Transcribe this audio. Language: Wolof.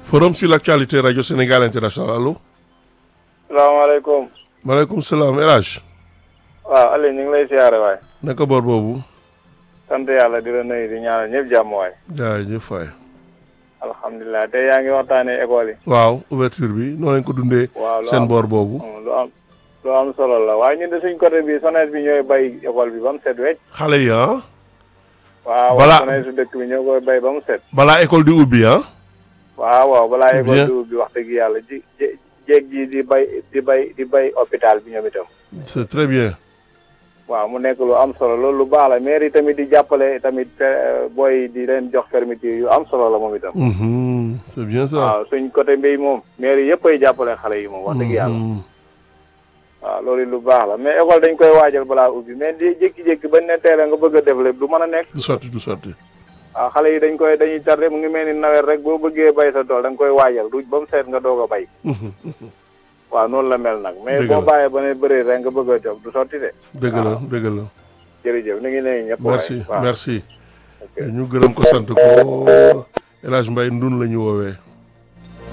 forum sur l'actualité radio Sénégal international allo. salaamaaleykum. maaleykum salaam El Hadj. waaw Aliou ñu ngi lay siyaare waay. naka boor boobu. sant yàlla di la nuyu di ñaanal ñëpp jàmm waay. jaajëf waay. alhamdulilah tey yaa ngi waxtaanee école yi. waaw ouverture bi noonu lañ ko dundee. waaw lu seen am boor boobu. lu am lu am solo la waaye ñun de suñ côté bi SONES bi ñooy bay école bi ba mu set wecc. xale yi ah. waaw Balaa- SONES su dëkk bi ñoo koy bay ba mu set. balaa école di ubbi ah. waaw waaw balaa C'est école bien. di ubbi wax dëgg yàlla ji jé- jéeg ji di bay di bay di bay hôpital bi ñoom itam. c'est très bien. waaw mu nekk lu am solo loolu lu baax la maire yi tamit di jàppale tamit eh, booy di leen jox fermeture yu am solo la moom itam. Mhm, c'est bien ça. waaw suñ côté mbéy moom maire yi yëpp ay jàppale xale yi moom wax dëgg yàlla. Mhm. waaw loolu lu baax la mais école dañ koy waajal balaa ubbi mais di jékki-jékki bañ ne teele nga bëgg a def lépp du mën a nekk. du sotti du sotti. waaw xale yi dañ koy dañuy tardé mu ngi mel ni nawet rek boo bëggee bay sa tool da nga koy waajal du ba mu seet nga doog a bay. Mhm. waaw noonu la mel nag. mais Dëgg boo la. bàyyee ba ne bëri rek nga bëgg a jóg du sotti de. dëgg la dëgg la. jërëjëf ñu ngi nuyu ñëpp. waay. merci waaw merci. ok. ñu gërëm ko sant ko El Hadj Mbaye ndun la ñu woowee.